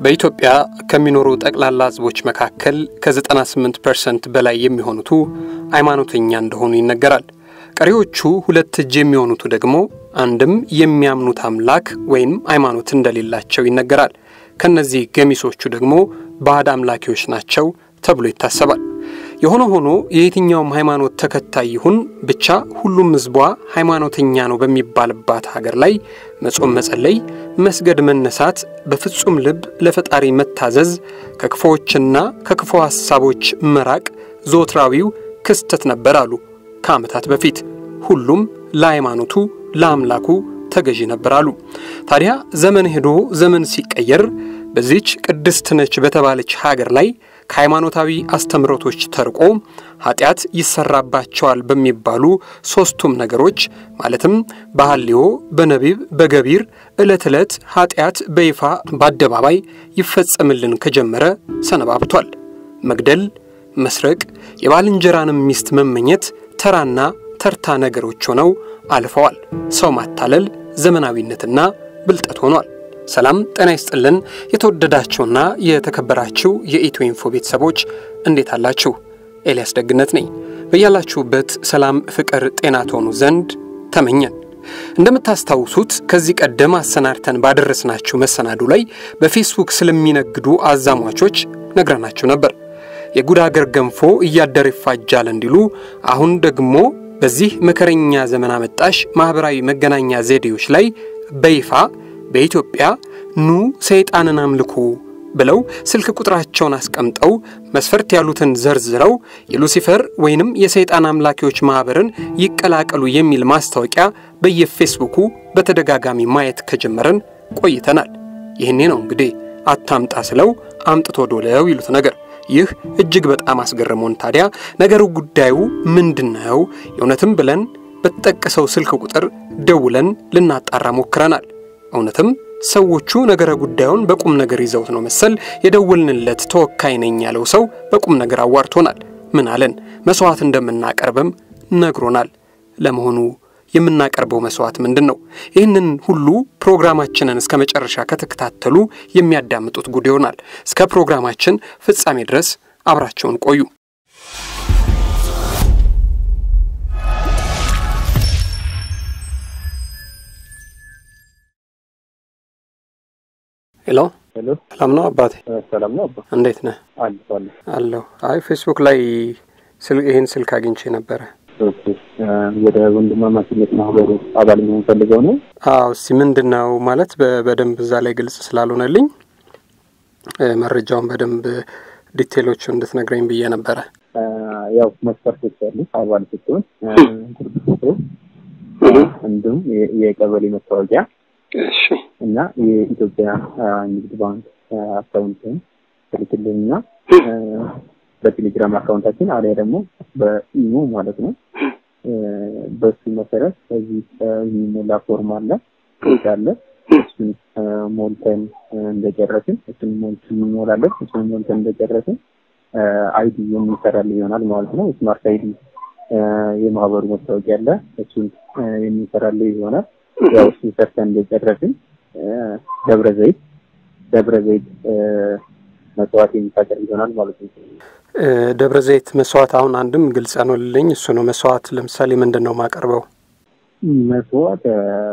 በኢትዮጵያ ከሚኖሩ ጠቅላላ ሕዝቦች መካከል ከ98 ፐርሰንት በላይ የሚሆኑቱ ሃይማኖተኛ እንደሆኑ ይነገራል። ቀሪዎቹ ሁለት እጅ የሚሆኑቱ ደግሞ አንድም የሚያምኑት አምላክ ወይም ሃይማኖት እንደሌላቸው ይነገራል። ከነዚህ ገሚሶቹ ደግሞ ባዕድ አምላኪዎች ናቸው ተብሎ ይታሰባል። የሆነ ሆኖ የየትኛውም ሃይማኖት ተከታይ ይሁን ብቻ ሁሉም ሕዝቧ ሃይማኖተኛ ነው በሚባልባት ሀገር ላይ መጾም፣ መጸለይ፣ መስገድ፣ መነሳት፣ በፍጹም ልብ ለፈጣሪ መታዘዝ፣ ከክፉዎችና ከክፉ ሐሳቦች መራቅ ዞትራዊው ክስተት ነበር አሉ ከዓመታት በፊት። ሁሉም ለሃይማኖቱ ለአምላኩ ተገዢ ነበር አሉ። ታዲያ ዘመን ሄዶ ዘመን ሲቀየር በዚች ቅድስት ነች በተባለች ሀገር ላይ ከሃይማኖታዊ አስተምህሮቶች ተርቆ ኃጢአት ይሰራባቸዋል በሚባሉ ሦስቱም ነገሮች ማለትም በሐልዮ፣ በነቢብ፣ በገቢር ዕለት ዕለት ኃጢአት በይፋ በአደባባይ ይፈጸምልን ከጀመረ ሰነባብቷል። መግደል፣ መስረቅ፣ የባልንጀራንም ሚስት መመኘት ተራና ተርታ ነገሮች ሆነው አልፈዋል። ሰው ማታለል ዘመናዊነትና ብልጠት ሆኗል። ሰላም ጤና ይስጥልን። የተወደዳችሁና የተከበራችሁ የኢትዮ ኢንፎ ቤተሰቦች እንዴት አላችሁ? ኤልያስ ደግነት ነኝ። በያላችሁበት ሰላም፣ ፍቅር፣ ጤና ትሆኑ ዘንድ ተመኘን። እንደምታስታውሱት ከዚህ ቀደም አሰናድተን ባደረስናችሁ መሰናዱ ላይ በፌስቡክ ስለሚነግዱ አዛሟቾች ነግረናችሁ ነበር። የጉድ አገር ገንፎ እያደር ይፋጃል እንዲሉ አሁን ደግሞ በዚህ መከረኛ ዘመን አመጣሽ ማኅበራዊ መገናኛ ዘዴዎች ላይ በይፋ በኢትዮጵያ ኑ ሰይጣንን አምልኩ ብለው ስልክ ቁጥራቸውን አስቀምጠው መስፈርት ያሉትን ዘርዝረው የሉሲፈር ወይንም የሰይጣን አምላኪዎች ማኅበርን ይቀላቀሉ የሚል ማስታወቂያ በየፌስቡኩ በተደጋጋሚ ማየት ከጀመረን ቆይተናል። ይህኔ ነው እንግዲህ አታምጣ ስለው አምጥቶ ዶለው ይሉት ነገር። ይህ እጅግ በጣም አስገርሞን ታዲያ ነገሩ ጉዳዩ ምንድን ነው የእውነትም ብለን በተጠቀሰው ስልክ ቁጥር ደውለን ልናጣራ ሞክረናል። እውነትም ሰዎቹ ነገረ ጉዳዩን በቁም ነገር ይዘውት ነው መሰል የደወልንለት ተወካይ ነኝ ያለው ሰው በቁም ነገር አዋርቶናል። ምን አለን? መሥዋዕት እንደምናቀርብም ነግሮናል። ለመሆኑ የምናቀርበው መሥዋዕት ምንድን ነው? ይህንን ሁሉ ፕሮግራማችንን እስከ መጨረሻ ከተከታተሉ የሚያዳምጡት ጉድ ይሆናል። እስከ ፕሮግራማችን ፍጻሜ ድረስ አብራቸውን ቆዩ። ሄሎ ሄሎ፣ ሰላም ነው አባቴ? ሰላም ነው አባ። እንዴት ነህ? አለ አለ። አለሁ። አይ ፌስቡክ ላይ ስል- ይህን ስልክ አግኝቼ ነበረ። ኦኬ፣ ወደ ወንድማማችነት ማህበሩ አባል መሆን ፈልገው ነው። አዎ እስቲ ምንድን ነው ማለት በ- በደንብ እዛ ላይ ግልጽ ስላልሆነልኝ እ፣ መረጃውን በደንብ ዲቴሎቹ እንድትነግረኝ ብዬ ነበረ። ያው መስፈርቶች አሉ። አባል ስትሆን ጉርድ ፎቶ፣ እንዲሁም የ- የቀበሌ መታወቂያ እሺ እና የኢትዮጵያ አ፣ ንግድ ባንክ አካውንትን ትልክልንና በቴሌግራም አካውንታችን አሊያ ደግሞ በኢሞ ማለት ነው። እ፣ በሱ መሰረት እዚህ እ፣ የሚሞላ ፎርም አለ ፔጅ አለ። እሱን እ፣ ሞልተን እ፣ እንደጨረስን እሱን ሞልተን እንሞላለን። እሱን ሞልተን እንደጨረስን እ፣ አይዲ የሚሰራልን ይሆናል ማለት ነው። ስማርት አይዲ እ፣ የማህበሩ መታወቂያ አለ። እሱን እ፣ የሚሰራልን ይሆናል። ያው እሱን ሰርተን እንደጨረስን እ፣ ደብረ ዘይት ደብረ ዘይት እ፣ መስዋዕት የሚታቀርብ ይሆናል ማለት ነው። እ፣ ደብረ ዘይት መስዋዕት አሁን አንድም ግልጽ ያኖልልኝ እሱ ነው። መስዋዕት ለምሳሌ ምንድን ነው ማቀርበው? መስዋዕት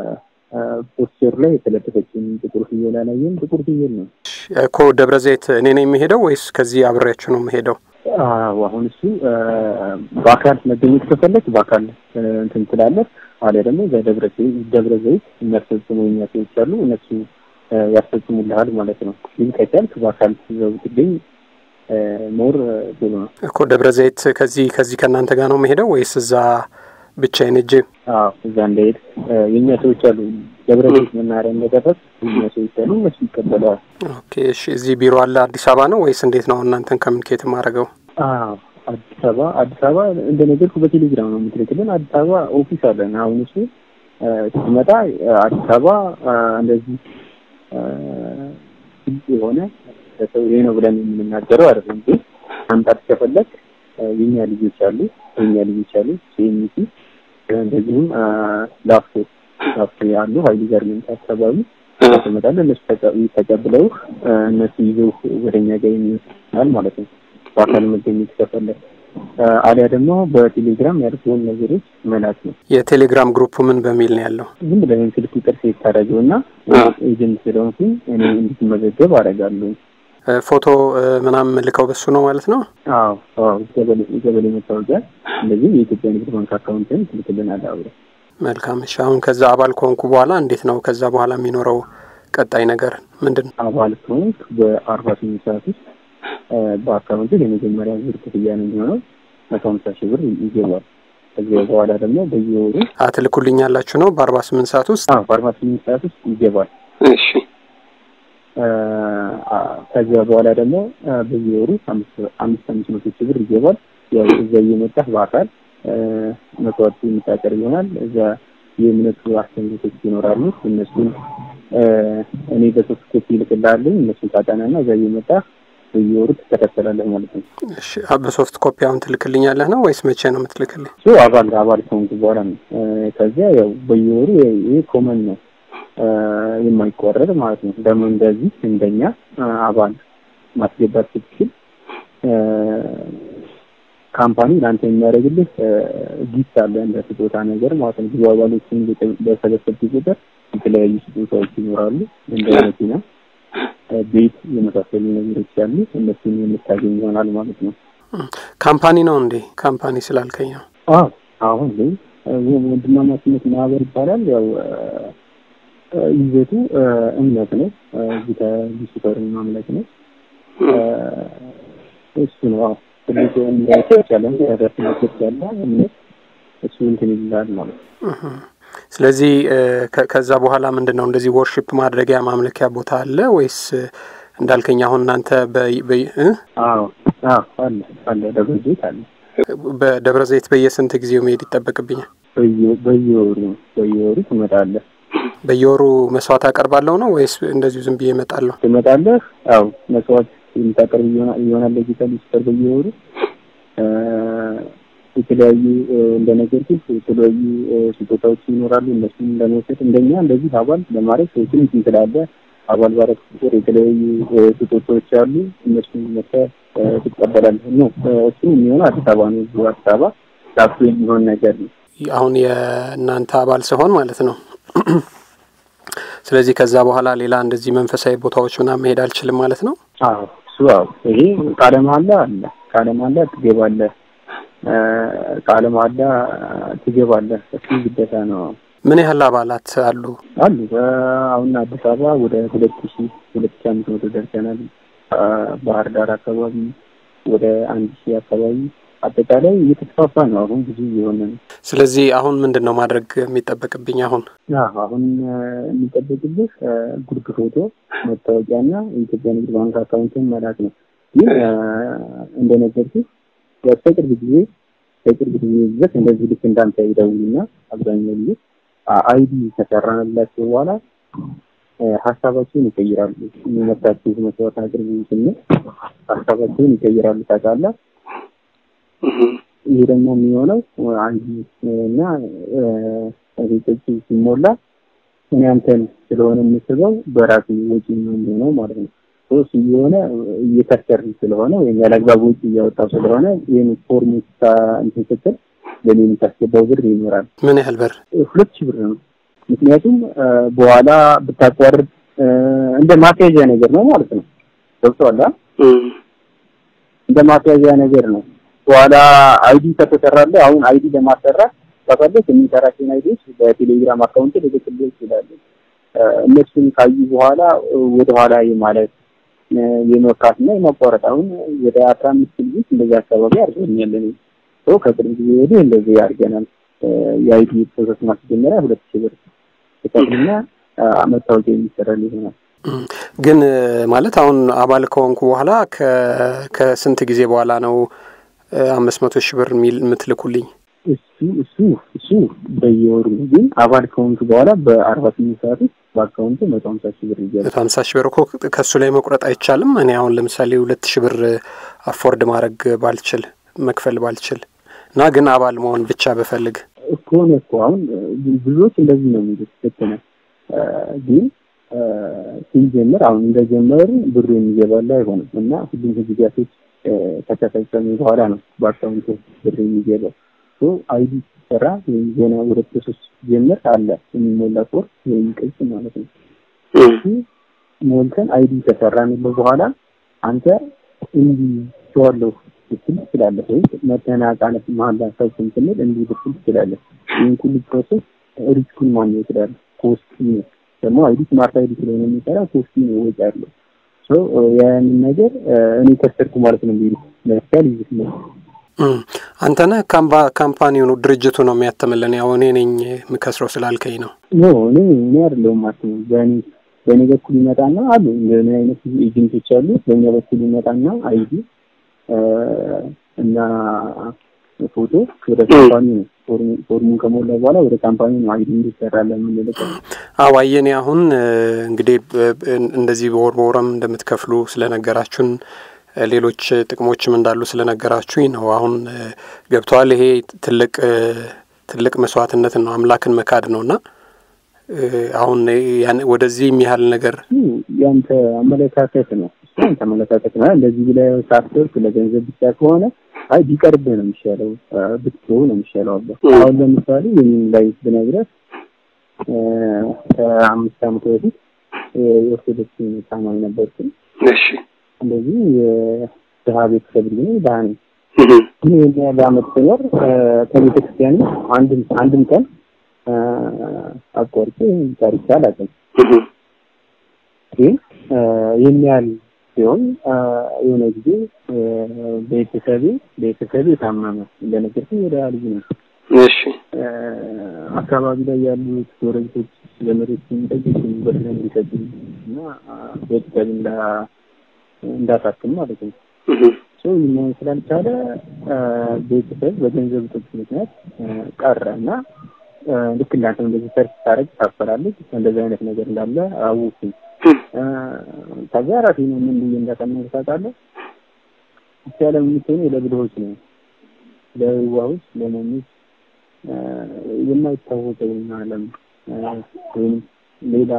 ፖስቸር ላይ የተለጠፈችን ጥቁር ፍየል አላየም። ጥቁር ፍየል ነው። እኮ ደብረ ዘይት እኔ ነው የሚሄደው ወይስ ከዚህ አብሬያችሁ ነው የምሄደው? አዎ አሁን እሱ አ፣ በአካል መገኘት ከፈለግ በአካል እ፣ እንትን ትላለህ። አሊያ ደግሞ በደብረ ዘይት ደብረ ዘይት የሚያስፈጽሙ የኛ ሰዎች አሉ። እነሱ እ፣ ያስፈጽሙልሃል ማለት ነው። ግን ከቻልክ በአካል ይዘው ትገኝ እ፣ ሞር እ፣ ጥሩ ነው። እኮ ደብረ ዘይት ከዚህ ከዚህ ከእናንተ ጋር ነው የምሄደው ወይስ እዛ ብቻዬን ሄጄ? አዎ እዛ እንደሄድ እ፣ የእኛ ሰዎች አሉ። ደብረ ዘይት መናኸሪያ እንደደረስ የኛ ሰዎች አሉ። እነሱ ይቀበለዋል። ኦኬ እሺ። እዚህ ቢሮ አለ አዲስ አበባ ነው ወይስ እንዴት ነው እናንተን ኮሚኒኬት የማደርገው? አዎ አዲስ አበባ አዲስ አበባ እንደነገርኩ በቴሌግራም ነው የምትልክልን። አዲስ አበባ ኦፊስ አለን። አሁን እሱ እ፣ ስትመጣ እ፣ አዲስ አበባ እ፣ እንደዚህ እ፣ ግልጽ የሆነ ለሰው ይሄ ነው ብለን የምንናገረው አይደለም። ግን ማምጣት ከፈለግ እ፣ የኛ ልጆች አሉ የኛ ልጆች አሉ ሲኤምሲ እንደዚሁም ላፍቶ ላፍቶ ያሉ ሀይሊ ጋርመንት አካባቢ ትመጣለህ። እነሱ ተቀብለው እነሱ ይዘው ወደኛ ጋር የሚወስዳል ማለት ነው። በአካል መገኘት ከፈለግ አሊያ ደግሞ በቴሌግራም ያልኩህን ነገሮች መላክ ነው። የቴሌግራም ግሩፕ ምን በሚል ነው ያለው? ዝም ብለህ ስልክ ቁጥር ሴት ታደርገው እና ኤጀንት ስለሆንኩኝ እኔ እንድትመዘገብ አደርጋለሁ። ፎቶ ምናምን ልከው በሱ ነው ማለት ነው። አዎ አዎ፣ ገበሌ መታወቂያ እንደዚህ የኢትዮጵያ ንግድ ባንክ አካውንትን ትልክልናል አብረን። መልካም እሺ። አሁን ከዛ አባል ከሆንኩ በኋላ እንዴት ነው ከዛ በኋላ የሚኖረው ቀጣይ ነገር ምንድን ነው? አባል ከሆንክ በአርባ ስምንት ሰዓት ውስጥ በአካውንት የመጀመሪያ ዙር ክፍያ ነው የሚሆነው መቶ ሀምሳ ሺህ ብር ይገባል። ከዚያ በኋላ ደግሞ በየወሩ አትልኩልኛላችሁ ነው በአርባ ስምንት ሰዓት ውስጥ? አዎ በአርባ ስምንት ሰዓት ውስጥ ይገባል። እሺ ከዚያ በኋላ ደግሞ በየወሩ አምስት አምስት መቶ ሺህ ብር ይገባል። ያው እዛ እየመጣህ በአካል መስዋዕት የምታቀርብ ይሆናል። እዛ የእምነቱ አስተምህሮቶች ይኖራሉ። እነሱን እኔ በሶስት ኮፒ ይልክልሃለሁ። እነሱን ታጠናና እዛ እየመጣህ በየወሩ ትከታተላለህ ማለት ነው። እሺ በሶፍት ኮፒ አሁን ትልክልኛለህ ነው ወይስ መቼ ነው የምትልክልኝ? እሱ አባል አባል ከሆንኩ በኋላ ነው። ከዚያ ያው በየወሩ ይሄ ኮመን ነው የማይቆረጥ ማለት ነው። ደግሞ እንደዚህ እንደኛ አባል ማስገባት ስትችል ካምፓኒ ለአንተ የሚያደርግልህ ጊፍት አለ እንደ ስጦታ ነገር ማለት ነው። ብዙ አባሎችን በሰበሰብክ ቁጥር የተለያዩ ስጦታዎች ይኖራሉ። እንደ መኪና፣ ቤት የመሳሰሉ ነገሮች ያሉ እነሱን የምታገኝ ይሆናል ማለት ነው። ካምፓኒ ነው እንዴ? ካምፓኒ ስላልከኝ ነው። አዎ አሁን ላይ ወንድማማችነት ማህበር ይባላል። ያው ይዘቱ እምነት ነው። ጌታ ሉሲፈርን ማምለክ ነው። እሱ ነው። አዎ ትልቅ እንዳይቸች ያለ ተደርትነት ያለ እምነት እሱ እንትን ይላል ማለት ነው። ስለዚህ ከዛ በኋላ ምንድን ነው እንደዚህ ወርሺፕ ማድረጊያ ማምለኪያ ቦታ አለ ወይስ እንዳልከኝ አሁን እናንተ አዎ አዎ አለ አለ ደብረ ዘይት አለ። በደብረ ዘይት በየስንት ጊዜው መሄድ ይጠበቅብኛል? በየወሩ በየወሩ ትመጣለህ። በየወሩ መስዋዕት አቀርባለሁ ነው ወይስ እንደዚሁ ዝም ብዬ እመጣለሁ? ትመጣለህ። አዎ መስዋዕት የምታቀርብ ይሆናል ለጌታ ሉሲፈር በየወሩ የተለያዩ እንደነገርኩህ የተለያዩ ስጦታዎች ይኖራሉ። እነሱም ለመውሰድ እንደኛ እንደዚህ አባል ለማድረግ ሰዎችን እንትን ትላለህ። አባል ባረግ ቁጥር የተለያዩ ስጦታዎች አሉ። እነሱን መጥተህ ትቀበላለህ። ነው እሱ የሚሆነው አዲስ አበባ ነው። እዚሁ አዲስ አበባ ላፍቶ የሚሆን ነገር ነው። አሁን የእናንተ አባል ሲሆን ማለት ነው። ስለዚህ ከዛ በኋላ ሌላ እንደዚህ መንፈሳዊ ቦታዎች ምናምን መሄድ አልችልም ማለት ነው። አዎ እሱ አዎ፣ ይሄ ቃለ መሃላ አለ። ቃለ መሃላ ትገባለህ። ቃለ መሃላ ትገባለህ። እሱ ግዴታ ነው። ምን ያህል አባላት አሉ? አሉ አሁን አዲስ አበባ ወደ ሁለት ሺ ሁለት ሺ አምስት መቶ ደርሰናል። ባህር ዳር አካባቢ ወደ አንድ ሺህ አካባቢ አጠቃላይ እየተስፋፋ ነው። አሁን ብዙ የሆነ ነው። ስለዚህ አሁን ምንድን ነው ማድረግ የሚጠበቅብኝ? አሁን አሁን የሚጠበቅብህ ጉርድ ፎቶ፣ መታወቂያና የኢትዮጵያ ንግድ ባንክ አካውንትን መላክ ነው። ግን እንደነገርኩህ በቅርብ ጊዜ በቅርብ ጊዜ ድረስ እንደዚህ ልክ እንዳንተ ይደውሉና አብዛኛው ጊዜ አይዲ ከሰራንላቸው በኋላ ሀሳባቸውን ይቀይራሉ። የሚመጣቸው መስዋዕት አቅርቡ ስንል ሀሳባቸውን ይቀይራሉ። ታውቃለህ። ይሄ ደግሞ የሚሆነው አንድ እና ቤቶች ሲሞላ እኔ አንተን ስለሆነ የምስበው በራሱ ወጪ ነው የሚሆነው ማለት ነው። ሶስት እየሆነ እየከሰር ስለሆነ ወይም ያለአግባብ ወጪ እያወጣው ስለሆነ ይህን ፎርም እንትን ስትል ለኔ የምታስገባው ብር ይኖራል። ምን ያህል ብር? ሁለት ሺህ ብር ነው። ምክንያቱም በኋላ ብታቋርጥ እንደ ማስያዣ ነገር ነው ማለት ነው። ገብቶሃል? እንደ ማስያዣ ነገር ነው። በኋላ አይዲ ከተሰራለህ አሁን አይዲ ለማሰራት ከፈለክ የሚሰራቸውን አይዲዎች በቴሌግራም አካውንት ልልክልህ ይችላሉ። እነሱን ካዩ በኋላ ወደኋላ የማለት የመፍራትና የማቋረጥ አሁን ወደ አስራ አምስት ልጆች እንደዚህ አካባቢ አድርገኛል። እኔ ሰው ከቅርብ ጊዜ ወዲህ እንደዚህ አድርገናል። የአይዲ ፕሮሰስ ማስጀመሪያ ሁለት ሺህ ብር ተከፍልና መታወቂያ የሚሰራል ይሆናል። ግን ማለት አሁን አባል ከሆንኩ በኋላ ከስንት ጊዜ በኋላ ነው አምስት መቶ ሺህ ብር የሚል የምትልኩልኝ? እሱ እሱ እሱ በየወሩ ግን አባል ከሆንኩ በኋላ በአርባ ስምንት ሰዓት ውስጥ በአካውንቱ መቶ ሀምሳ ሺህ ብር ይገባል። መቶ ሀምሳ ሺህ ብር እኮ ከእሱ ላይ መቁረጥ አይቻልም። እኔ አሁን ለምሳሌ ሁለት ሺህ ብር አፎርድ ማድረግ ባልችል መክፈል ባልችል እና ግን አባል መሆን ብቻ በፈልግ እኮ ነው እኮ አሁን ብዙዎች እንደዚህ ነው የሚሉት። ልክ ነህ። ግን ሲጀምር አሁን እንደጀመሩ ብሩ የሚገባላ አይሆንም እና ሁሉም ህግጋቶች ከተፈጸሙ በኋላ ነው በአካውንቱ ብር የሚገባው። አይዲ ሲሰራ ወይም ዜና ወደ ፕሮሰስ ጀምር አለ የሚሞላ ፎርም ወይም ቅጽ ማለት ነው። ሞልተን አይዲ ከሰራንለው በኋላ አንተ እንዲህ ቸዋለሁ ልትል ትችላለህ፣ ወይም መተናቃነት መሀል ሰብስን ስንል እንዲህ ልትል ትችላለህ። ይህን ሁሉ ፕሮሰስ ሪስኩን ማግኘት ይችላል። ኮስቲ ነው ደግሞ አይዲ ስማርት አይዲ ስለሆነ የሚሰራ ኮስቲ ነው ወጪ ያለው ያንን ነገር እኔ ከሰርኩ ማለት ነው። ቢሉ ለምሳሌ ይዝት ነው አንተነህ ካምፓኒው ነው ድርጅቱ ነው የሚያተምልን። ያው እኔ ነኝ የምከስረው ስላልከኝ ነው። ኖ እኔ እኔ አይደለሁም ማለት ነው። በእኔ በእኔ በኩል ይመጣና አሉ እንደምን አይነት ኤጀንቶች አሉ። በእኛ በኩል ይመጣና አይዲ እና ፎቶ ወደ ካምፓኒ ነው ፎርሙን ከሞላ በኋላ ወደ ካምፓኒ ነው አይዲ እንዲሰራለ የምንልቀው። አዎ አየኔ አሁን እንግዲህ እንደዚህ በወር በወረም እንደምትከፍሉ ስለነገራችሁን ሌሎች ጥቅሞችም እንዳሉ ስለነገራችሁኝ ነው አሁን ገብተዋል። ይሄ ትልቅ ትልቅ መስዋዕትነት ነው፣ አምላክን መካድ ነው እና አሁን ወደዚህ የሚያህል ነገር ያንተ አመለካከት ነው ያንተ አመለካከት ነው። እንደዚህ ብለህ ሳትወርክ ለገንዘብ ብቻ ከሆነ አይ ቢቀርብህ ነው የሚሻለው፣ ብትተው ነው የሚሻለው። አባ አሁን ለምሳሌ ይህን ላይ ብነግረህ ከአምስት ዓመት በፊት የኦርቶዶክስ ታማኝ ነበርኩኝ። እሺ እንደዚህ የድሀ ቤተሰብ ልጅ ነኝ፣ ድሀ ነኝ። ግን ይህን ያህል ዓመት ስኖር ከቤተ ክርስቲያን አንድም አንድም ቀን አቋርጬ ታሪክ አላውቅም። ግን ይህን ያህል ሲሆን የሆነ ጊዜ ቤተሰቤ ቤተሰቤ ታመመ። እንደነገርኩኝ ወደ ልጅ ነው። እሺ አካባቢ ላይ ያሉት ጎረቤቶች ዘመዶች የሚጠይቁ ብር እንዲሰጡኝ እና ቤተሰብ እንዳሳክም ማለት ነው። ሰው ይህን ስላልቻለ ቤተሰብ በገንዘብ እጦት ምክንያት ቀረ እና ልክ እንዳንተ እንደዚህ ሰርች ታደርግ ታፈራለች እንደዚህ አይነት ነገር እንዳለ አወኩኝ። ከዚያ ራሴ ነው ምን ብዬ እንዳጠናሁ ታውቃለህ? ብቻ ለምትሆኑ ለብልሆች ነው፣ ለዋሆች፣ ለሞኞች የማይታወቀውን ዓለም ወይም ሌላ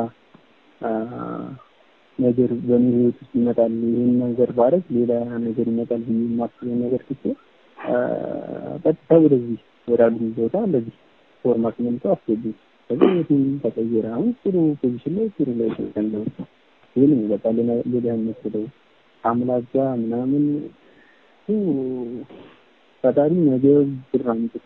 ነገር በእኔ ህይወት ውስጥ ይመጣል፣ ይህን ነገር ባረግ ሌላ ነገር ይመጣል ብዬ የማስበውን ነገር ትቼ ቀጥታ ወደዚህ ወዳሉ ቦታ እንደዚህ ፎርማት መልቶ አስገቡኝ። ከዚህ ህይወቴ ተቀየረ። አሁን ጥሩ ፖዚሽን ላይ ጥሩ ላይ ያለው ይህን በቃ ሌላ የምትለው አምላክ ጋር ምናምን ፈጣሪ ነገ ብር አምጥቶ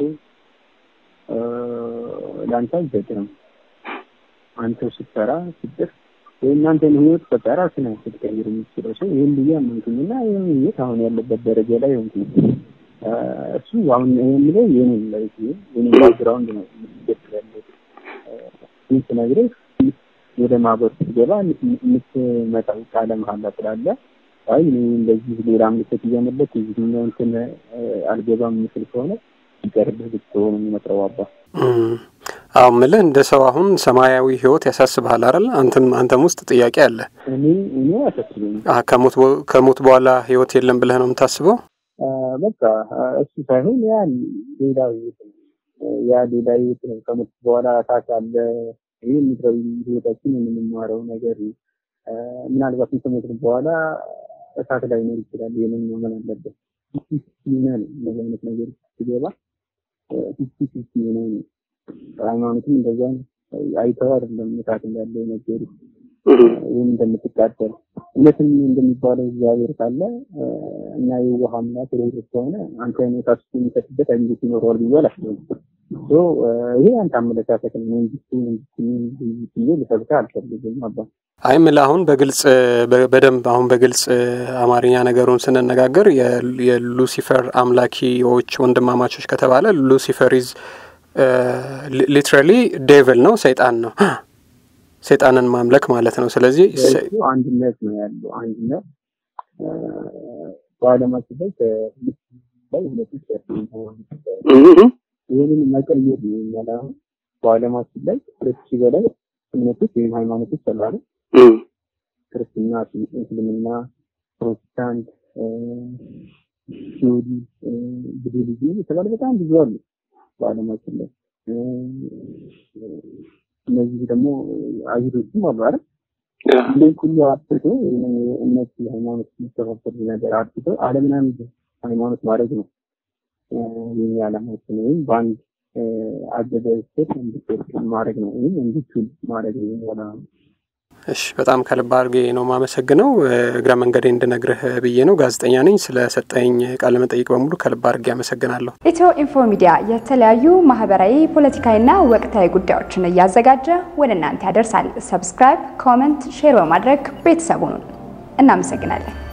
ለአንተ አይሰጥህም። አንተው ስትሰራ ስትጥር የእናንተን ህይወት በቃ ራስህ ነህ ስትቀይር የምትችለው ሰው ይህን ብዬ አመንኩኝ እና ይህን ህይወት አሁን ያለበት ደረጃ ላይ ሆንኩኝ። እሱ አሁን የምለው የኔን ላይ የኔን ባክግራውንድ ነው የምትገጥለው ይህ ስነግርህ ወደ ማህበር ስትገባ የምትመጣው ቃለ መሀላ ስላለ አይ እኔ እንደዚህ ሌላ ምልክት እያመለክ እዚህኛው እንትን አልገባም የምችል ከሆነ ይቀርብህ ብትሆን የሚመጥረው አባ አዎ ምልህ እንደ ሰው አሁን ሰማያዊ ህይወት ያሳስብሃል አይደል? አንተም አንተም ውስጥ ጥያቄ አለ። እኔ እኔ አያሳስበኝ። ከሞት ከሞት በኋላ ህይወት የለም ብለህ ነው የምታስበው? በቃ እሱ ሳይሆን ያ ሌላ ህይወት ነው። ያ ሌላ ህይወት ነው። ከሞት በኋላ ታች አለ። ይህ ምድራዊ ህይወታችን የምንማረው ነገር ምናልባት ከሞት በኋላ እሳት ላይ ኖር ይችላል። ይህንን መመን አለበት። ይመን እንደዚህ አይነት ነገር ሲገባ ፊፍቲ ፊፍቲ የሆነ ነው። ሃይማኖትም እንደዛ ነው። አይተው አይደለም እሳት እንዳለ የነገሩ ወይም እንደምትቃጠል እውነትም እንደሚባለው እግዚአብሔር ካለ እና የውሃ አምላክ ሮሮት ከሆነ አንተ አይነት እሳት የሚሰጥበት አይነት ይኖረዋል ብዬ አላስብም። ይሄ አንተ አመለካከት ነው። መንግስቱ መንግስት ብዬ ልሰብከ አልፈልግም አባ አይ ምልህ አሁን በግልጽ በደንብ አሁን በግልጽ አማርኛ ነገሩን ስንነጋገር የሉሲፈር አምላኪዎች ወንድማማቾች ከተባለ ሉሲፈር ኢዝ ሊትራሊ ዴቭል ነው፣ ሰይጣን ነው። ሰይጣንን ማምለክ ማለት ነው። ስለዚህ አንድነት ነው ያለው። አንድነት በዓለማችን ላይ ከሁለት ላይ ሁለት ይህንን መቀየር ነው የሚያል አሁን በዓለማችን ላይ ሁለት ሺህ በላይ እምነቶች ወይም ሃይማኖቶች አሉ። ክርስትና፣ እስልምና፣ ፕሮቴስታንት፣ ሺዮዲ፣ ቡድሂዝም የተባለ በጣም ብዙ አሉ በዓለማችን ላይ። እነዚህ ደግሞ አይሁዶችም አሉ አይደል? እንዴት ሁሉ አጥቶ እነሱ ሃይማኖት የሚተባበር ነገር አጥቶ ዓለምን አንድ ሃይማኖት ማድረግ ነው የኛ ዓላማችን። ወይም በአንድ አገዘ ስር እንዲወርቅ ማድረግ ነው ወይም እንዲችል ማድረግ ነው የኛ ዓላማ። እሺ በጣም ከልብ አድርጌ ነው የማመሰግነው። እግረ መንገዴ እንድነግርህ ብዬ ነው። ጋዜጠኛ ነኝ። ስለሰጠኝ ቃለ መጠይቅ በሙሉ ከልብ አድርጌ አመሰግናለሁ። ኢትዮ ኢንፎ ሚዲያ የተለያዩ ማህበራዊ፣ ፖለቲካዊና ወቅታዊ ጉዳዮችን እያዘጋጀ ወደ እናንተ ያደርሳል። ሰብስክራይብ፣ ኮመንት፣ ሼር በማድረግ ቤተሰቡን እናመሰግናለን።